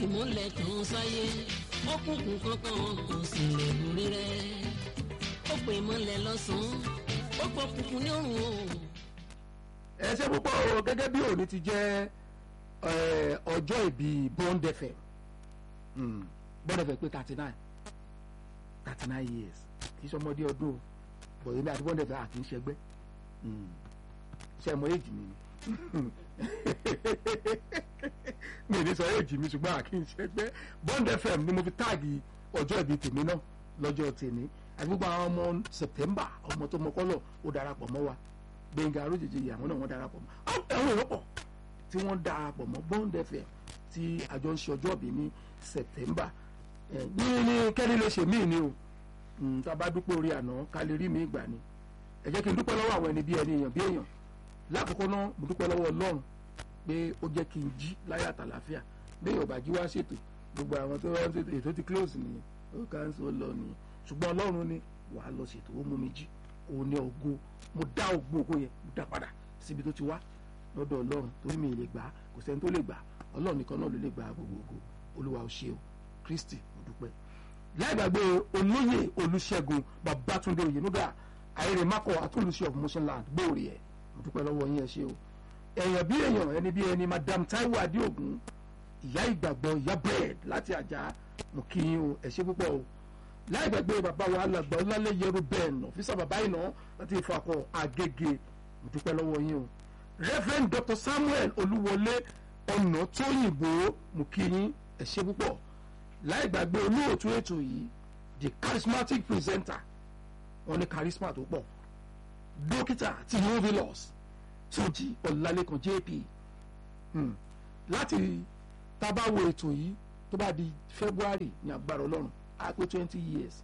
ìmúlẹ̀ tàn sáyé ọkùnkùn kankan kò sì lè borí rẹ̀ ó pè mọ́lẹ̀ lọ́sàn-án ó pọ̀ kùnkùn ní òrùn o. ẹ ṣe púpọ̀ o gẹ́gẹ́ bí òní ti jẹ́ eh, ọjọ́ ìbí Bond FM Hmm, Bond FM pé thirty nine thirty nine years kì í ṣe ọmọdé ọdún o bọ̀ èmi àti Bond FM àti ń ṣẹgbẹ́ Hmm, ṣe mọ èjì mi ni mi ní sọ èjì mi ṣùgbọ́n àkí ń ṣẹgbẹ́ Bond FM ni mo fi táàgì ọjọ́ ìbí tèmi náà lọ́jọ́ tèmi àti gbogbo àwọn ọmọ September ọmọ tó mọ kọ́lọ̀ ó darapọ̀ mọ́ wa Gbẹ̀ngà Arójèjì àwọn náà wọ́n darapọ̀ mọ́ àwọn èrò pọ̀ tí wọ́n darapọ̀ mọ́ Bond FM tí àjọ ń ṣe ọjọ́ ìbí ní September ẹ̀ ní ní kẹ́ni lè ṣe míì ni o Mm, tá a bá dúpẹ́ orí àná ká lè rí mi ìgbà ni ẹ jẹ́ kí n dúpẹ́ lọ́wọ́ àwọn ẹni bí ẹni èèyàn bí èèyàn lákòókò náà mo dúpẹ́ lọ́wọ́ Ọlọ́run pé ó jẹ́ kí n jí láyà àtàlàfíà bẹ́ẹ̀ ò bá jí wá ṣètò gbogbo àwọn tó wọ́n ṣètò ètò ti close nìyẹn ó cancel lọ nìyẹn ṣùgbọ́n Ọlọ́run ni wàá lọ ṣètò ó mú mi jí òun ní ògo mo dá ògo ògo yẹn mo dá padà síbi tó ti wá lọ́dọ̀ Ọlọ́run torí mi ì lè gbà á kò sẹ́ni tó lè gbà á Ọlọ́run nìkan náà ló lè gbà á gbogbo ògo Olúwa ò ṣe o Kristi mo dúpẹ́ láìgbàgbé olóyè olùṣègùn babatunde oyenuga àìrèmákọ àtúnlùṣe of motion land gbòòrè ẹ mo dúpẹ́ lọ́wọ́ yín ẹ ṣé o èèyàn bí èèyàn ẹni bí ẹni madam taiwo adéògùn ìyá ìgbàgbọ́ ìyá bread láti àjà mo kí yín o ẹ ṣé púpọ̀ o láìgbàgbé bàbá wa alàgbà ọlálẹ́ yẹrù bẹ́ẹ̀ nà físà bàbá ìnà láti ìfọ̀kọ̀ àgègè mo dúpẹ́ lọ́wọ́ yín o reverend dr samuel olúwọlé ọ̀nà tóyìnbó mo kí yín ẹ ṣé púpọ̀ láì gbàgbé olóòtú ètò yìí the charismatic presenter wọn ní charisma tó pọ̀ dókítà tí novelos Túnjí Ọlálékan JP hmm. láti tábàwò ètò yìí tó bá di February ní agbára Ọlọ́run á pé twenty years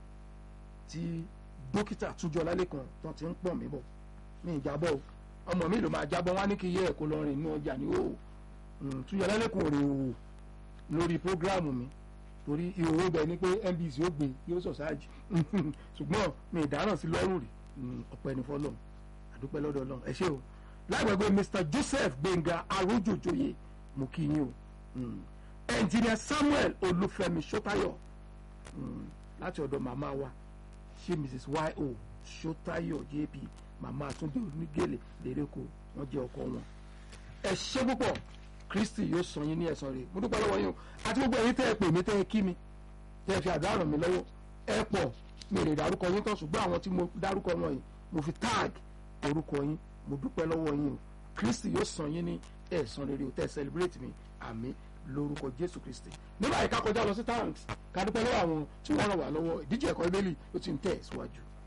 tí dókítà Túnjí Ọlálékan tó ti ń pọ̀ mí bọ̀ ní ìjábọ̀ ọmọ mi ló máa jábọ̀ wá ní kí yẹ ẹ̀kọ́ lọ́rin inú ọjà ní o Túnjí Ọlálékan rè o lórí prógráàmù mi torí ìhòòhò bẹ ni pé NBC ó gbé yóò sọ ṣáàjì ṣùgbọ́n mi ìdáràn sí lọ́rùn rí ọ̀pẹ ní fọlọ́n àdúpẹ́ lọ́dọ̀ Ọlọ́run ẹ ṣé o láìpẹ́gbẹ́ Mr Joseph Gbẹ̀ngà Arójòjòyè mo kí yín o Engineer Samuel Olúfẹ́mi Ṣótáyọ̀ láti ọ̀dọ̀ màmá wa ṣé Mrs Y.O. Ṣótáyọ̀ JP màmá Túndé onígèlè lérèkó wọ́n jẹ́ ọkọ wọn ẹ ṣé púpọ̀ kristi yóò sọ yín ní ẹ̀san rẹ̀ mo dúpẹ́ lọ́wọ́ yín o àti gbogbo ẹ̀yin tẹ́ ẹ pè mí tẹ́ ẹ kí mi tẹ́ ẹ fi àdúrà ràn mí lọ́wọ́ ẹ pọ̀ mi lè dárúkọ yín tán ṣùgbọ́n àwọn tí mo dárúkọ wọn yìí mo fi tag orúkọ yín mo dúpẹ́ lọ́wọ́ yín o kristi yóò sọ yín ní ẹ̀san rere o tẹ́ ẹ celebrate mi àmín lórúkọ jésù kristi nígbà yìí ká kọjá lọ sí tanks ká dúpẹ́ lọ́wọ́ àwọn tí wọ́n ràn wá lọ́wọ́ ìdíje ẹ̀kọ́ ibélì ó ti ń tẹ̀ síwájú.